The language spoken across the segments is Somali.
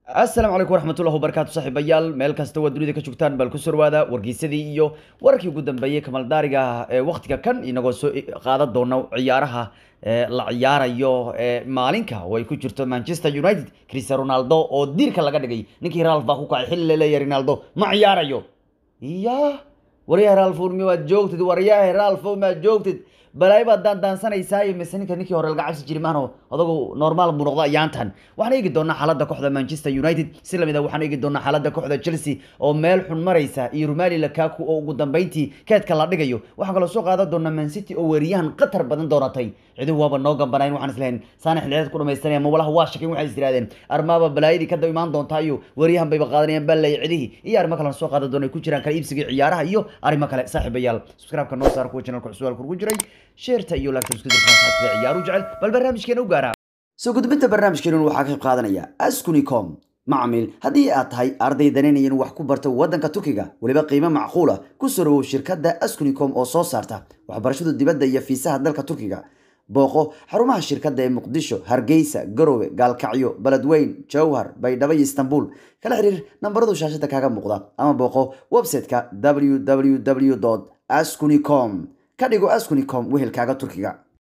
asalaamu calaykum waraxmatullahi wabarakaatu saaxiibayaal meel kasta waa dunida ka joogtaan bal ku sorwaada wargeysadii iyo wararkii ugu dambeeyey kamaldaariga ee waktiga kan inagoo soo qaadan doona ciyaaraha ee la ciyaarayo ee maalinka oo ay ku jirto manchester united cristiano ronaldo oo diirka laga dhigay ninkii ralf baa ku kacay xilli laleeyahay ronaldo ma ciyaarayo iya waryaha ralfo miwaad joogtid waryaha ralfo maad joogtid balaayo baad daandaansanaysaa mise ninka ninkii hore laga cabsi jiri maano adagu normaal buu noqda ayaantan waxaan eegi doonaa xaaladda kooxda manchester united si lamid a waxaan eegi doonaa xaaladda kooxda chelsea oo meel xun maraysa iyo rumali lakaku oo ugu dambeyntii keedka la dhigayo waxaan kaloo soo qaadan doonaa man city oo weeriyahan qatar badan doonatay ciduhu waaba noo gambanayn waxaan islahayn saana xilliyeed ku dhamaystanaya mawalaha waa shakin waxay is yidhahdeen armaaba balaayadii ka daba imaan doontaa iyo weeriyahan bayba qaadanayaan balay cidihii iyo arrimo kalen soo qaadan doona ay ku jiraan kala iibsiga ciyaaraha iyo arrimo kale saaxiibayaal subscribe-ka noo saar kuwa channelka cusub ku jiray sheerta iyo laagta isku dirka ciyaaru jecel bal barnaamijkeena u gaara soo gudbinta barnaamijkeenun waxaa ka qayb qaadanaya askunicom macmiil haddii aad tahay arday danaynaya in wax ku barto waddanka turkiga weliba qiimo macquula ku soo dhawow shirkadda askunicom oo soo saarta waxbarashada dibadda iyo fiisaha dalka turkiga booqo xarumaha shirkadda ee muqdisho hargeysa garowe gaalkacyo beledweyn jowhar baydhabo iyo istanbul kala xiriir nambaradu shaashada kaaga muuqda ama booqo website-ka www askunicom ka dhigo askunicom wehelkaaga turkiga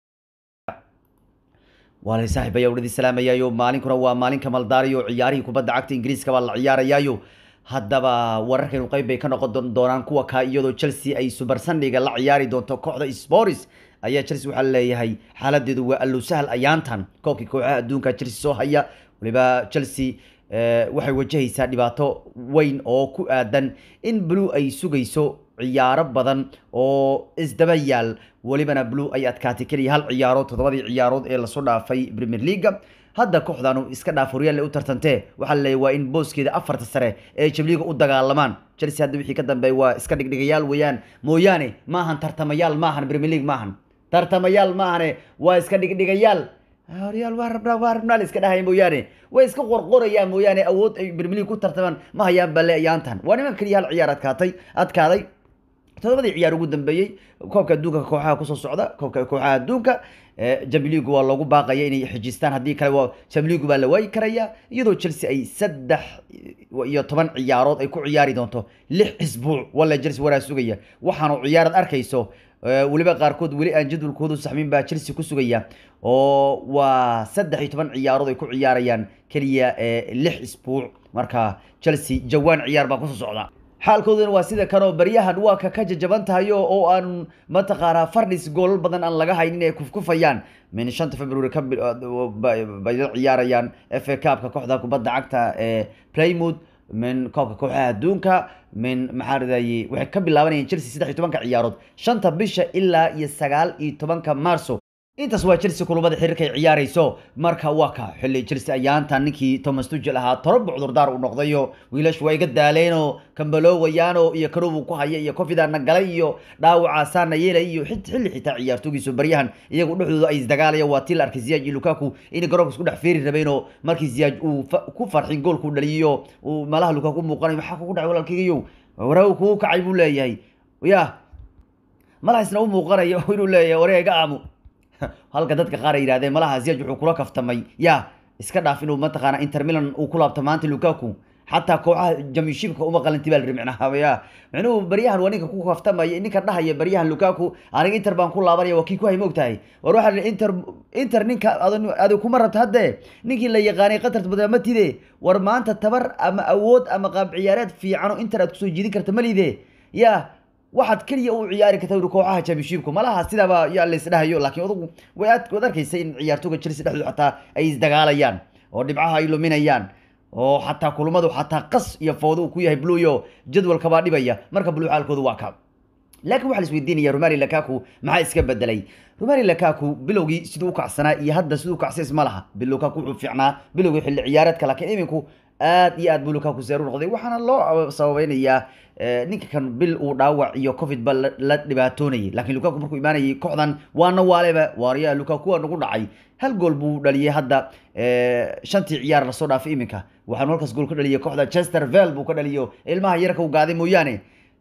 waalay saaxiib ayaa udhadi salaamayaayo maalinkuna waa maalinka maldaariyo ciyaarihii kubadda cagta ingiriiska baa la ciyaarayaayo haddaba wararkaynu qayb bay ka noqon doonaan kuwa kaa iyadoo chelsea ay subar sandhiga la ciyaari doonto kooxda sporis ayaa chelsea waxaa leeyahay xaaladeedu waa allow sahal ayaantan koobkii kooxaha adduunka chelsea soo haya waliba chelsea waxay wajahaysaa dhibaato weyn oo ku aadan in blue ay sugayso ciyaaro badan oo isdaba yaal welibana blue ay adkaatay keliya hal ciyaarood toddobadii ciyaarood ee lasoo dhaafay premier leaga hadda kooxdanu iska dhaaf horyaal u tartantee waxaa laleeyahy waa in booskeeda afarta sare ee jabliga u dagaalamaan chelsea hadda wixii ka dambeeya waa iska dhigdhigayaal weeyaan mooyaane maahan tartamayaal maahan premier league maahan tartamayaal maahane waa iska dhigdhigayaal horyaal waa rabnaa waa rabnaa la iska dhahaya mooyaane way iska qorqorayaan mooyaane awood ay premier league ku tartamaan ma hayaan balle ayaantan waa niman keliya hal ciyaar adkaatay adkaaday todobadii ciyaar ugu dambeeyey koobka adduunka kooxaha kusoo socda koobka kooxaha adduunka jamligu waa loogu baaqaya inay xijistaan haddii kale waa jamligu baa la waayi karaya iyadoo chelsea ay saddex iyo toban ciyaarood ay ku ciyaari doonto lix isbuuc walla chelsea waraa sugaya waxaanu ciyaarad arkayso weliba qaarkood weli aan jadwalkoodu saxmin baa chelsea ku sugaya oo waa saddex iyo toban ciyaarood ay ku ciyaarayaan keliya lix isbuuc marka chelsea jawaan ciyaar baa kusoo socda xaalkooduna waa sida kanoo baryahan waa ka ka jajaban tahayo oo aan mataqaanaa fardhis goolal badan aan laga haynin ay kufkufayaan min shanta february ka bay ciyaarayaan f a cupka kooxda kubadda cagta ee playmouth min koobka kooxaha adduunka min maxaa radayey waxay ka bilaabanayaan chelsea saddex iyo tobanka ciyaarood shanta bisha ilaa iyo sagaal iyo tobanka marso intaas waa chelsea kulubada xiriirka ay ciyaarayso marka waa ka xilli chelsea ayaantan ninkii thomas tugel ahaa toroba cudurdaar uu noqdayo wiilashu waa iga daaleenoo kambaloowayaano iyo kanowuu ku haya iyo kofidaana galay iyo dhaawacaasaana yeelay iyo xilli xitaa ciyaartoogiisu baryahan iyagu dhexdooda ay isdagaalaya waa tii la arkay ziyaaj iyo lukaku inay garoonka isku dhex feeri rabeenoo markii ziyaaj uu ku farxin goolkuu dhaliyo uu malaha lukaku muuqanayo maxaa kugu dhacay walaalkaygayow waraagu kugu kacay buu leeyahay ya malahaisna u muuqanayo inuu leeyahay waree iga aamu halka dadka qaar ay yidhahdeen malaha ziyaj wuxuu kula kaftamay ya iska dhaaf inuu mataqaana inter milan uu ku laabto maanta lukaku xataa kooxaha jamishibka uma qalanti baa la ri micnaha ya micnuhu baryahan waa ninka ku kaftamaya ninka dhahaya baryahan lukaku aniga inter baan ku laabanaya waa kii ku hay moogtahay war waxaa la inter inter ninka adi kuma rabta hadde ninkii la yaqaanay qatarta badan ma tide war maanta tabar ama awood ama qaab ciyaareed fiicano inter aad kusoo jiidin karta malide ya waxaad keliya u ciyaari karta uri kooxaha championshipku malaha sidaaba yaa la isdhahayo laakiin adugu way aad waad arkaysa in ciyaartooga chelsea dhexdooda xataa ay isdagaalayaan oo dhibcaha ay luminayaan oo xataa kulmadu xataa qas iyo foodo uu ku yahay bluyo jadwalka baa dhibaya marka blue xaalkoodu waa ka laakiin waxaa la isweydiinaya romali lakaku maxaa iska bedelay romali lakaku bilowgii siduu u kacsanaa iyo hadda siduu kacsays ma laha lukaku wuxuu fiicnaa bilowgii xilli ciyaareedka laakiin iminku aad iyo aad buu lukaku seeru noqday waxaana loo sababeynayaa ninka kan bil uu dhaawac iyo covid ba la dhibaatoonayay laakiin lukaku markuu imaanayay kooxdan waana waaleba waaryaa lukaku waa nagu dhacay hal gool buu dhaliyay hadda shantii ciyaar lasoo dhaafay iminka waxaanu halkaas gool ka dhaliyay kooxda chester vel buu ka dhaliyo ilmaha yarka u gaaday mooyaane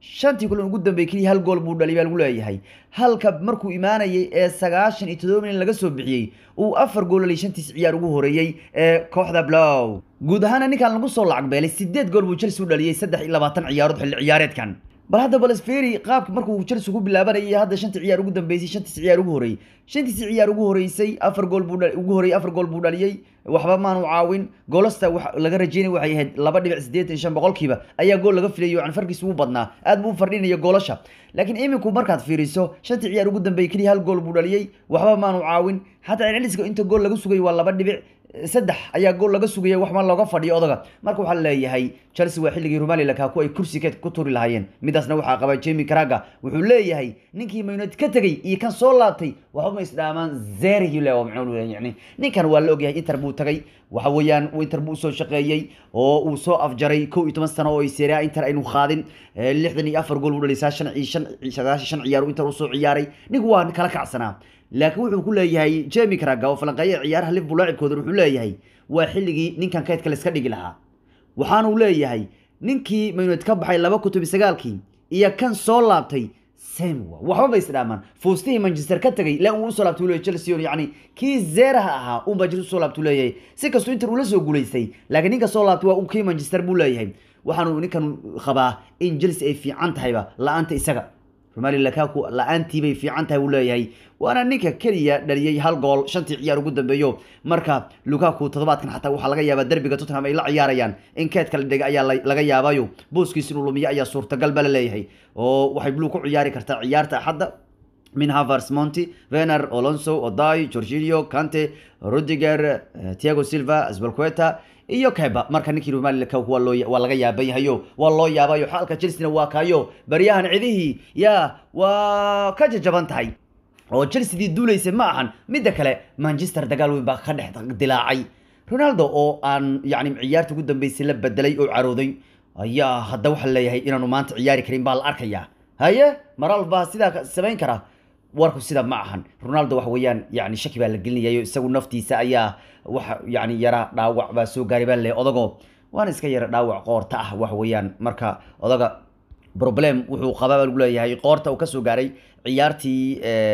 shantii kulan ugu dambeeyey keliya hal gool buu dhaliyay baa lagu leeyahay halka markuu imaanayay ee sagaashan iyo toddoba milyan laga soo bixiyey uu afar gool dhaliyay shantiis ciyaar ugu horeeyey ee kooxda blow guud ahaana ninkan lagu soo lacag beelay sideed gool buu chelsea u dhaliyey saddex iyo labaatan ciyaarood xilli ciyaareedkan bal hadda balsferi qaabka markuu chelsea ku bilaabanayay hadda shantii ciyaar ugu dambeysay shantiis ciyaar ugu horeeyey shantiisi ciyaar ugu horeysay afar gool buu ugu horeeyey afar gool buu dhaliyey waxba maanu caawin goolasta laga rajeynay waxay ahayd laba dhibic siddeetan shan boqolkiiba ayaa gool laga filayo can farkiis ugu badnaa aad buu u fardhinaya goolasha laakiin iminku markaad fiiriso shantii ciyaar ugu dambeeyey keliya hal gool buu dhaliyey waxba maanu caawin xataa celceliska inta gool laga sugay waa laba dhibic saddex ayaa gool laga sugaya wax ma looga fadhiyo odaga marka waxaa leeyahay chelsea waa xilligii romali lakaku ay kursi ku turi lahaayeen midaasna waxaa qaba jemi caraga wuxuu leeyahay ninkii mayunad ka tegey iyo kan soo laabtay waxba ma isdhaamaan zerihile waa macnuu yani ninkan waa la ogyahay inter buu tagay waxa weeyaan inter buu usoo shaqeeyey oo uu soo afjaray kow iyo toban sano oo ay seria inter aynu qaadin lixdan iyo afar gool buu dhalisaa shan shan sagaashan shan ciyaar inter usoo ciyaaray ninku waa kala kacsanaa laakiin wuxuu ku leeyahay jemi caraga oo falanqeeya ciyaaraha liverpool laacibkooda wuxuu leeyahay waa xilligii ninkan kaydka la iska dhigi lahaa waxaanuu leeyahay ninkii mayunad ka baxay laba kutub sagaalkii iyo kan soo laabtay semwa waxba ba isdhaamaan fuustihii manchester ka tagay la uu usoo laabtay leeyahay chelsea yani kii zeeraha ahaa uu manchester usoo laabtay leeyahay si kastuu inter ula soo guulaystay laakiin ninka soo laabtay waa uu kii manchester buu leeyahay waxaanu ninkan qabaa in chelsea ay fiican tahayba la-aanta isaga romali lakaku la-aantii bay fiican tahay uu leeyahay waana ninka keliya dhaliyey hal gool shantii ciyaar ugu dambeeyo marka lukaku toddobaadkan xataa waxaa laga yaabaa derbiga tottenham ay la ciyaarayaan in keedka la dhigay ayaa laga yaabayo booskiis inuu lumiyo ayaa suurtagal ba la leeyahay oo waxay blue ku ciyaari kartaa ciyaarta axadda min havers monti vener olonso oday jorginio cante rudiger tiago silva sbalqueta iyo keba marka ninkii romali lakaku waa loo waa laga yaaban yahayo waa loo yaabayo xaalka chelsea waa kaayo baryahan cidihii yaa waa ka jajaban tahay oo chelseadii duulaysa ma ahan midda kale manchester dagaal weyn baa ka dhex dilaacay ronaldo oo aan yani ciyaarta ugu dambeysay la bedelay oo carooday ayaa hadda waxaa leeyahay inaanu maanta ciyaari karin baa la arkayaa haye maral baa sidaa samayn kara warku sida ma ahan ronaldo waxa weeyaan yani shaki baa la gelinayayo isagu naftiisa ayaa waxa yani yara dhaawac baa soo gaaray baa leeyahay odago waana iska yara dhaawac qoorta ah waxa weeyaan marka odaga problem wuxuu qabaa baa lagu leeyahay qoorta uu kasoo gaaray ciyaartii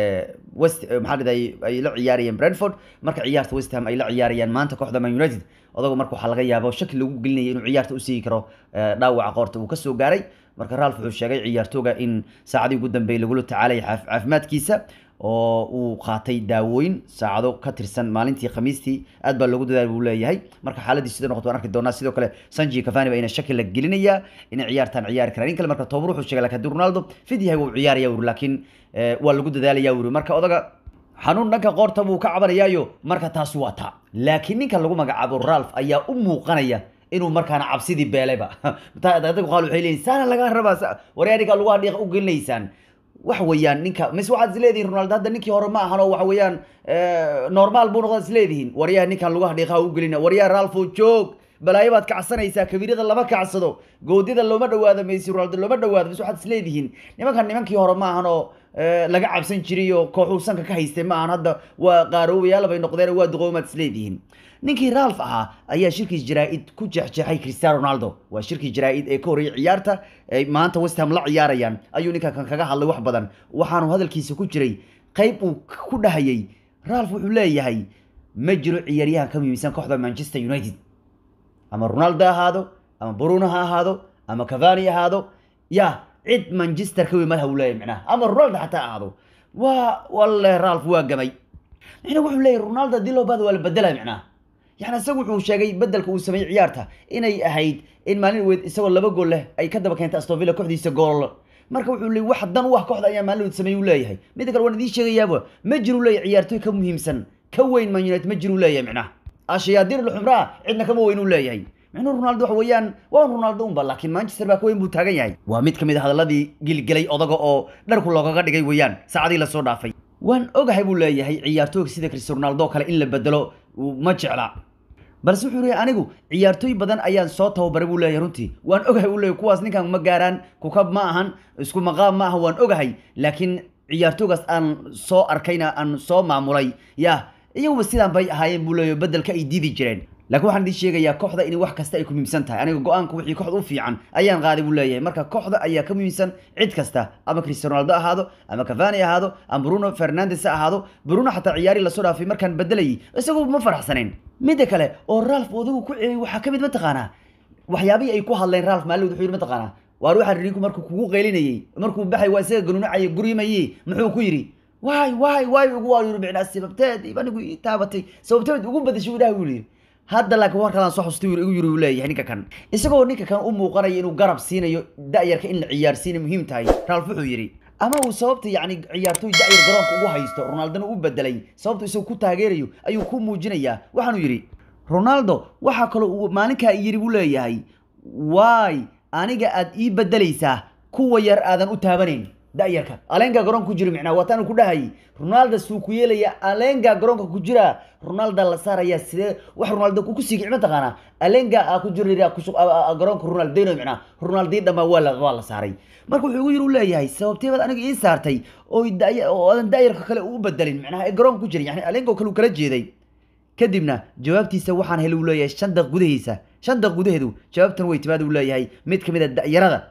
west maxaa dhiday ay la ciyaarayeen brentford marka ciyaarta west ham ay la ciyaarayaan maanta kooxda man united odago marka waxaa laga yaaba shaki lagu gelinaya inuu ciyaarta u siigi karo dhaawaca qoorta uu kasoo gaaray marka ralf wuxuu sheegay ciyaartooga in saacadii ugu dambeeyay lagula tacaalaya caafimaadkiisa oo uu qaatay daawooyin saacado ka tirsan maalintii khamiistii aad baa loogu dadaal buu leeyahay marka xaaladii sida noqoto waan arki doonaa sidoo kale sanji cavani baa ina shaki la gelinayaa inay ciyaartaan ciyaari karaan in kale marka tobar wuxuu sheegay lakin haddii ronaldo fid yahay wuu ciyaaraya wuri laakiin waa lagu dadaalaya wuri marka odaga xanuun dhanka qoorta buu ka cabanayaayo marka taasi waa taa laakiin ninka lagu magacaabo ralf ayaa u muuqanaya inuu markaana cabsidii beelayba dadku qaal waxay leeyihin saana laga rabaa waryaaniga lugaha dhiiqa u gelinaysaan waxa weeyaan ninka mise waxaad isleedihin ronaldo hadda ninkii hore ma ahan oo waxa weeyaan normaal buu noqdaad isleedihin waryaha ninkan lugaha dhiiqaha u gelina waryaha ralfo joog balaayo baad kacsanaysaa kabiirada lama kacsado goodyada looma dhawaado messi ronaldo looma dhawaado mise waxaad isleedihiin nimankan nimankii hore ma ahan oo laga cabsan jiray oo kooxuu sanka ka haystay ma ahan hadda waa qaaroobayaal bay noqdeen waa duqoomaad isleedihiin ninkii ralf ahaa ayaa shirkii jaraa-id ku jeexjeexay cristiano ronaldo waa shirkii jaraa-id ee ka horreeyay ciyaarta ay maanta west ham la ciyaarayaan ayuu ninka kan kaga hadlay wax badan waxaanu hadalkiisa ku jiray qayb uu ku dhahayay ralf wuxuu leeyahay ma jiro ciyaaryahan ka muhiimsan kooxda manchester united ama ronaldo ha ahaado ama bruno ha ahaado ama cavani ahaado ya cid manchester ka weyn malaha uu leeyahay micnaha ama ronaldo xataa ahaado waa walle ralf waa gamay micnaha wuxuu leeyahay ronaldo haddii loo baado waa la bedelaya micnaha yani isagu wuxuu sheegay bedelka uu sameeyey ciyaarta inay ahayd in maalin weyd isagoo laba gool leh ay ka daba keentay astovilla kooxdiisa gool marka wuxuu leeyay wax dan u ah kooxda ayaa maalin weyd sameeyey uu leeyahay midda kale waan idiin sheegayaaba ma jiru leeyahay ciyaartoy ka muhiimsan ka weyn man united ma jiru leeyahay micnaha ashayaadiin lxumraa cidna kama weyn uu leeyahay micnuhu ronaldo waxa weeyaan waa ronaldo unba laakiin manchester baa ka weyn buu taagan yahay waa mid ka mid a hadalladii gilgelay odaga oo dharku loogaga dhigay weeyaan saacadii lasoo dhaafay waan ogahay buu leeyahay ciyaartooyga sida cristiano ronaldo kale in la bedelo ma jecla balse wuxuu leeyahay anigu ciyaartooy badan ayaan soo tababaray buu leeyahay runtii waan ogahay uu leeyahay kuwaas ninkan ma gaaraan kukab ma ahan isku maqaam ma aha waan ogahay laakiin ciyaartooygaas aan soo arkayna aan soo maamulay ya iyaguba sidaan bay ahaayeen buu leeyahay bedelka ay diidi jireen laakiin waxaan idin sheegayaa kooxda in wax kasta ay ku muhiimsan tahay aniga go-aanka wixii kooxda u fiican ayaan qaaday buu leeyahay marka kooxda ayaa ka muhiimsan cid kasta ama cristiano ronaldo ahaado ama cavani ahaado ama bruno fernandes ha ahaado bruno xataa ciyaari lasoo dhaafay markaan bedelayay isagoo ma faraxsanayn midda kale oo ralf odagu ku celiyay waxaa kamid mataqaanaa waxyaabihii ay ku hadleen ralf maalin wuxuu yidhi mataqaanaa waar waxaa rinku markuu kugu qaylinayay markuu baxay waa isaga ganuunacaya guryimayey muxuu ku yidhi waay waay waay ugu waa yiri micnaa sababteed anigu ii taabatay sababteed ugu badashay ilaah buu yidhi hadda laakiin war kalaan soo xustay igu yiri uu leeyahay ninka kan isagoo ninka kan u muuqanaya inuu garab siinayo da'yarka in la ciyaarsiina muhiim tahay ralf wuxuu yidhi ama uu sababta yacni ciyaartooy da'yar garoonka ugu haysto ronaldona u bedelay sababta isagoo ku taageerayo ayuu ku muujinayaa waxaanu yidhi ronaldo waxaa kaloo uu maalinkaa yidhi buu leeyahay waay aniga aad ii bedelaysaa kuwa yar aadan u taabanayn da'yarka aleengaa garoonka ku jira micnaa waataanu ku dhahayay ronaldo suu ku yeelaya aleengaa garoonka ku jira ronalda la saaraya sidee wax ronaldo ku sigic mataqaanaa aleengaa aa ku jira garoonka ronaldino micnaa ronaldii dhammaa waa la waa la saaray marka wuxuu igu yiri u leeyahay sababteebaad aniga ii saartay oo oo aadan da'yarka kale u bedelin micnaha ee garoonka ku jira yani aleenga oo kale uu kala jeeday kadibna jawaabtiisa waxaan helay uu leeyahay shan daqiiq gudahiisa shan daqiiq gudaheedu jawaabtan way timaad uu leeyahay mid kamid a da'yarada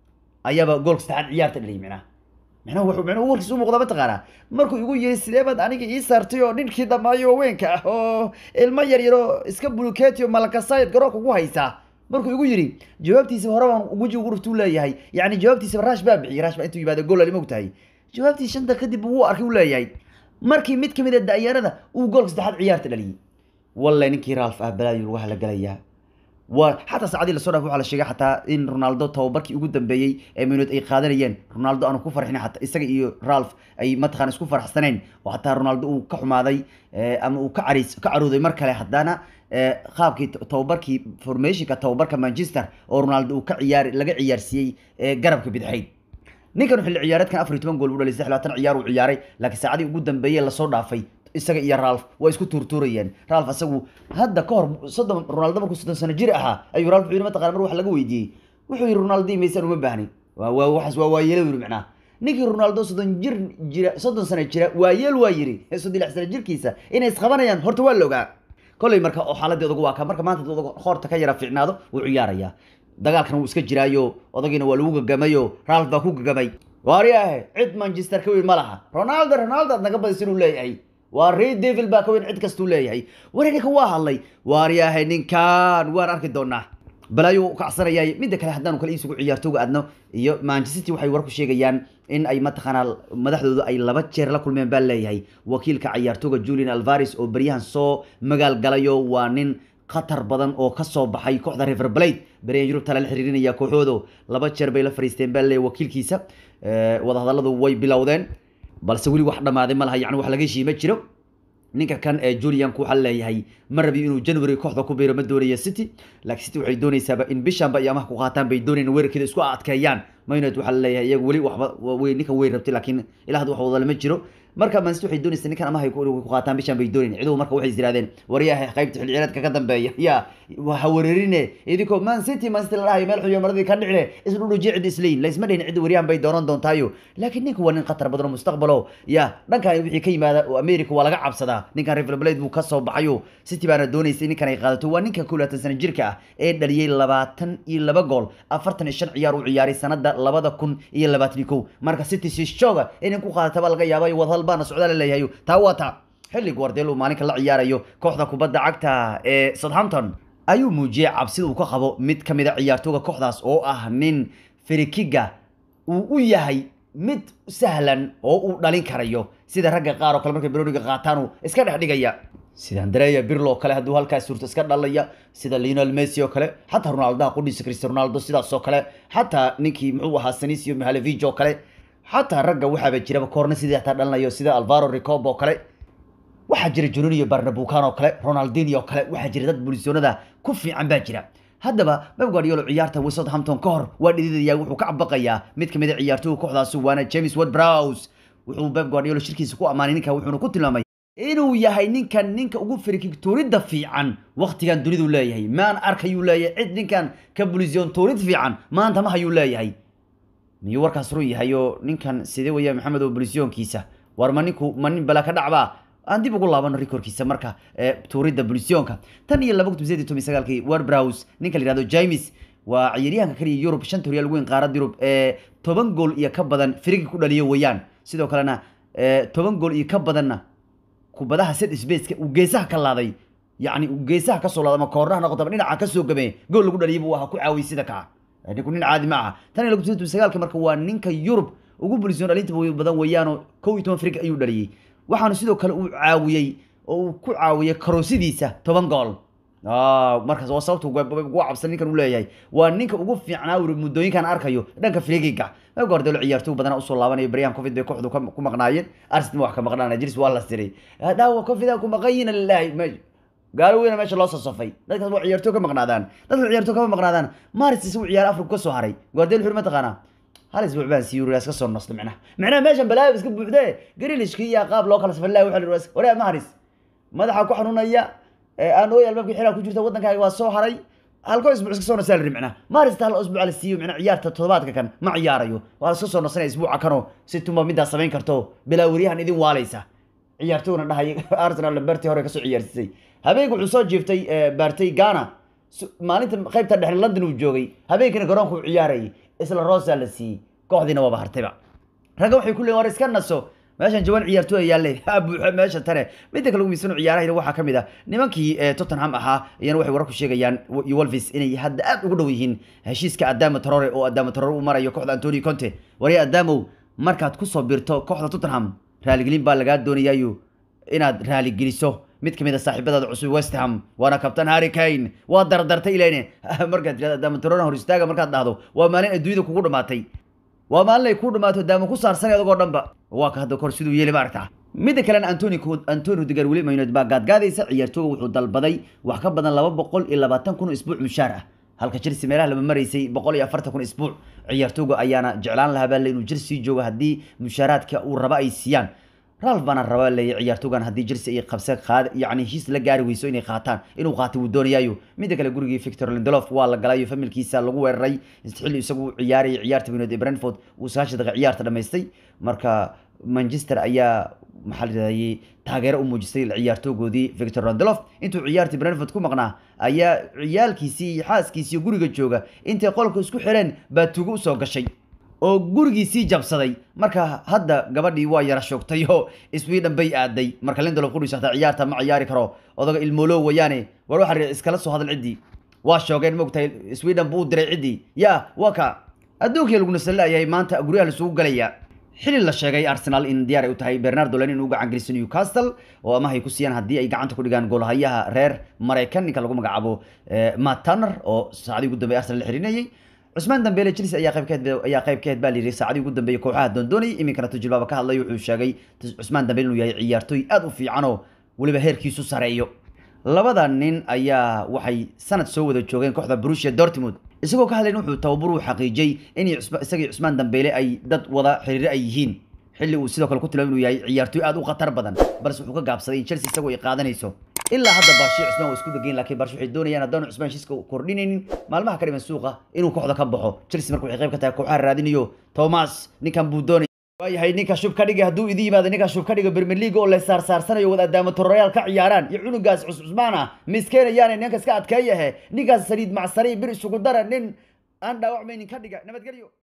ayaaba goolka saddexaad ciyaarta dhaliyay micnaha micnaha wuxuu micnuhu warkiisa u muuqda mataqaanaa markuu igu yiri sidee baad aniga ii saartay oo ninkii dhammaayo haweenka ah oo ilmo yar yaroo iska buluketiyo malakasayid garoonka ugu haysaa markuu igu yiri jawaabtiisa hore baan guji ugu ruftuu leeyahay yacni jawaabtiisa raash baa bixiyay raash baa intuu yimaado gool alima ogtahay jawaabtii shanta kadib wuu arkay uu leeyahay markii mid kamid a da'yarada uu goolka saddexaad ciyaarta dhaliyay walle ninkii ralf ah balaayu lagu halagalayaa waa xataa saacadii lasoo dhaaf waxaa la sheegay xataa in ronaldo tababarkii ugu dambeeyey ee minuud ay qaadanayeen ronaldo aanu ku farxin xataa isaga iyo ralf ay mataqana isku faraxsaneen oo xataa ronaldo uu ka xumaaday ama uu ka cariis ka carooday mar kale haddana qaabkii tababarkii formationka tababarka manchester oo ronaldo uu ka ciyaar laga ciyaarsiiyey garabka bidixayd ninkan xilli ciyaareedkan afar iyo toban gool u dhalay saddex labaatan ciyaar uu ciyaaray laakiin saacadii ugu dambeeyey lasoo dhaafay isaga iyo ralf waa isku tuurtuurayeen ralf asagu hadda ka hor soddon ronaldo markuu soddon sano jir ahaa ayuu ralf wuxuu yidhi mataqana mar wax laga weydiiyey wuxuu yidhi ronaldo imaysan uma baahnin waa waa waxaas waa waayelo yidhi macnaha ninkii ronaldo soddon jir jira soddon sano jira waayeel waa yidhi soddon lix sano jirkiisa inay isqabanayaan horta waa la ogaa kolley marka oo xaaladii odagu waa ka marka maanta odagu hoorta ka yara fiicnaado wuu ciyaarayaa dagaalkana wuu iska jiraayo odagiina waa lagu gagamayo ralf baa ku gagamay waaryahe cid manchester ka weyn ma laha ronaldo ronaldo aad naga badis inuu leeyahay waa rey devil baa ka weyn cid kastuu leeyahay wari ninkan waa hadlay waaryahay ninkan waan arki doonaa balaayo kacsanayay midda kale haddaanu kale isugu ciyaartooga adno iyo manchester city waxay war ku sheegayaan in ay mataqaanaa madaxdoodu ay laba jeer la kulmeen baa leeyahay wakiilka ciyaartooga julian alvares oo beryahan soo magaal galayo waa nin khatar badan oo kasoo baxay kooxda river blade beryahan yurubta lala xiriirinaya kooxoodo laba jeer bay la fariisteen baa leeyahay wakiilkiisa wadahadalladu way bilowdeen balse weli wax dhammaaday ma laha yani wax laga heshiima jiro ninka kan ee julianku waxaa leeyahay ma rabi inuu january kooxda ku biiro ma doonaya city laakiin city waxay doonaysaaba in bishanba iyo amaha ku qaataan bay doonayaan weerarkeeda isku adkeeyaan maynet waxaa leeyahay iyagu weli waxba way ninkan way rabtay laakiin ilaa hadda wax wada lama jiro marka man city waxay doonaysaa ninkan amaha ku qaataan bishan bay doonayn ciduhu marka waxay yirahdeen waryaha qaybta xilli ciyaareedka ka dambeeya ya ha weerarine idinkoo man city man city la dhahayo meel xuyo maradii ka dhicine isdhudhujiya cid isleyn laysma dhihin cidda waryahan bay dooran doontaayo laakiin ninka waa nin khatar badan oo mustaqbalo ya dhankan wixii ka yimaada oo america waa laga cabsadaa ninkan river blade buu kasoo baxayo city baana doonaysay ninkan ay qaadato waa ninka kow labaatan sano jirka ah ee dhaliyey labaatan iyo laba gool afartan iyo shan ciyaar uu ciyaaray sanada labada kun iyo labaatan iyo kow marka city sishooga inay ku qaadataba laga yaaba wadahal baana socdaal leeyahay taa waa taa xilli guardiola uu maalinka la ciyaarayo kooxda kubadda cagta ee southampton ayuu muujiyey cabsida uu ka qabo mid ka mid a ciyaartooga kooxdaas oo ah nin ferikiga uu u yahay mid sahlan oo uu dhalin karayo sida ragga qaar oo kale markay baroniga qaataan uu iska dhex dhigaya sida andrea birlo oo kale hadduu halkaas suurto iska dhalaya sida lionel messi oo kale xataa ronaldoha qudhiisa cristiano ronaldo sidaas oo kale xataa ninkii muxuu ahaa sanisio mihalevich oo kale xataa ragga waxaaba jiraba koorna sidii xataa dhalinayo sida alvaro ricob oo kale waxaa jira jununiyo barnabukan oo kale ronaldinio oo kale waxaa jira dad bulisoonada ku fiican baa jira haddaba pep guardiola ciyaarta way southampton ka hor waa dhididaya wuxuu ka cabaqayaa mid kamid a ciyaartooga kooxdaasi waana james ward browse wuxuu pep guardiola shirkiisa ku ammaanay ninka wuxuuna ku tilmaamay inuu yahay ninkan ninka ugu firikigtuuridda fiican waktigan dunidu leeyahay maan arkayuu leeyahay cid ninkan ka bulisoon tuurid fiican maanta ma hayuu leeyahay miyuu warkaas run yahay oo ninkan sidee weya maxamed oo bulisyonkiisa war ma ninku ma nin bala ka dhacbaa aan dib ugu laabano rekorkiisa marka tuuridda bulisyonka tan iyo laba kun sideed iyo toban sagaalkii warbrhouse ninka la yihahdo james waa ciyaaryahanka kaliya yurub shanta horyaal weyn qaarada yurub ee toban gool iyo ka badan firigi ku dhaliyo weeyaan sidoo kalena toban gool iyo ka badanna kubadaha set spaceka uu geesaha ka laaday yacni uu geesaha kasoo laada ama koornaha noqoto ama dhinaca kasoo gamee gool lagu dhaliyay buu aha ku caawiyey sida kaa ninku nin caadi ma aha tan iyo laba kun sideed iyo toban sagaalka marka waa ninka yurub ugu bulisyoon dhalinta badan weeyaanoo kow iyo toban firig ayuu dhaliyey waxaana sidoo kale uu caawiyey oo uu ku caawiyey karoosidiisa toban gool markaas waa sababta ugu cabsan ninkan uu leeyahay waa ninka ugu fiicnaa uri muddooyinkan arkayo dhanka frigiga gordelo ciyaartoy badan usoo laabanayo baryahan covid bay kooxdu ku maqnaayeen arsenal wax ka maqnaan jiris waa la siray dhaawa covid ku maqanyina lilahi gaalo weyna meesha loo sasafay dadkaas waa ciyaartoy ka maqnaadaan dadka ciyaartoy kama maqnaadaan maris isagu ciyaar afrika ka soo haray gordelo wuxuu mataqaanaa hal isbuuc baan sii yurigaas ka soo nosta micnaha micnaha meeshan balaayo iska buuxdee garilishkii iyo qaab loo kala safalilaahi waxa la yidhi waraa maharis madaxa ku xanuunaya aan ooy albaabka xilaa ku jirta waddankaaga waa soo haray halkoo isbuuc iska soo nasaa la micnaha maarista hal isbuuc la siiyo micnaha ciyaarta toddobaadka kan ma ciyaarayo waa iska soo nasanaya isbuuca kanoo si tuma midaas samayn karto bilaa weriyahan idin waalaysa ciyaartooyna dhahay arsenal bartii hore kasoo ciyaarsisay habeenka wuxuu soo jiiftay baartay ghana maalinta qaybta dhexe london uu joogay habeenkina garoonka uu ciyaarayay isla rosa la siiyey kooxdiina waaba hartayba ragga waxay ku leeyiin war iska naso meeshan jawaan ciyaartooy yaalle buuxo meesha tane midda kale ugu miisano ciyaarahayna waxaa ka mid ah nimankii tottenham ahaa iyana waxay wararku sheegayaan wolvis inay hadda aad ugu dhow yihiin heshiiska adamo torore oo adamo torore u marayo kooxda antonio conte warya adamow markaad kusoo birto kooxda tottenham raaligelin baa lagaa doonayaayo inaad raaligeliso mid kamid a saaxiibadaada cusub west ham waana kabtan harry kane waa dardartay ilene markaad tirada adamo torore hor istaaga markaad dhahdo waa maalin adduunyada kugu dhamaatay waa maalin ay ku dhamaato daamo ku saarsanay adagoo dhanba waa ka hadda kor siduu yeeli ma aragtaa midda kalena antoni antoni rudiger weli maynood baa gaadgaadaysa ciyaartooga wuxuu dalbaday wax ka badan laba boqol iyo labaatan kun isbuuc mushaar ah halka chelsea meelaha lama maraysay boqol iyo afartan kun isbuuc ciyaartooga ayaana jeclaan lahaa baa le inuu chelsea joogo haddii mushaaraadka uu raba ay siiyaan ralf baana raba leeya ciyaartoogan haddii chelsea ay qabse qaad yacni heshiis la gaari weyso inay qaataan inuu qaatay wuu doonayaayo midda kale gurigii victor lindelof waa la galayo familkiisa lagu weeraray xilli isagu ciyaarayay ciyaarta weynood ee brentford uu sagaashan daqiiq ciyaarta dhamaystay marka manchester ayaa maxaa la yidhahdayey taageero u muujisay ciyaartoogoodii victor lindelof intuu ciyaartii brentford ku maqnaa ayaa ciyaalkiisii iyo xaaskiisiiyo guriga jooga intay qolka isku xireen baa tuugo usoo gashay oo gurigiisii jabsaday marka hadda gabadhii waa yara shoogtay oo sweden bay aaday marka lindelof qudhiis hataa ciyaarta ma ciyaari karo odaga ilmoolo wayaane war waxa iskala soo hadal ciddii waa shoogeen mogtahay sweden buu u diray ciddii ya waa ka adduunkii lagu nasalaayahay maanta guryaha laisugu galaya xili la sheegay arsenal in diyaar ay u tahay bernardo len in u gacan geliso newcastle oo amahay ku siiyaan haddii ay gacanta ku dhigaan goolhayaha reer maraykan ninka lagu magacaabo matt turner oo saacadii ugu dambey arsenal la xirinayay cusmaan dambeele chelsea ayaa qayb ka ayaa qayb ka baa layidhi saacadii ugu dambeeyay kooxaha doondoonayay iminkana tujilbaaba ka hadlay wuxuu sheegay cusmaan dambeele inuu yahay ciyaartooy aad u fiican oo weliba heerkiisu sareeyo labada nin ayaa waxay sanad soo wada joogeen kooxda Borussia Dortmund isagoo ka hadlayn wuxuu tababar u xaqiijiyay in isagii Cusmaan Dembele ay dad wada xiriir ay yihiin xilli uu sidoo kale ku tilmaamay inuu yahay ciyaartoy aad u khatar badan balse wuxuu ka gaabsaday in Chelsea isagoo ay qaadanayso ilaa hadda Barshi Cusmaan waa isku dagayn laakiin Barshi waxay doonayaan haddaan Cusmaan shiiska kordhinaynin maalmaha ka dhiman suuqa inuu kooxda ka baxo Chelsea markuu waxay qayb ka tahay kooxaha raadinayo Thomas ninkan buu doonay waayahay ninka shub ka dhiga hadduu idin yimaado ninka shub ka dhiga Premier League oo la saarsaarsanayo wada adaamo Torreal ka ciyaaraan iyo cunugaas Cusmaan ah miskeenayaan ninka iska adkeeyahe ninkaas saliid macsari bir isugu dara nin aan dhaawacmaynin ka dhiga nabadgelyo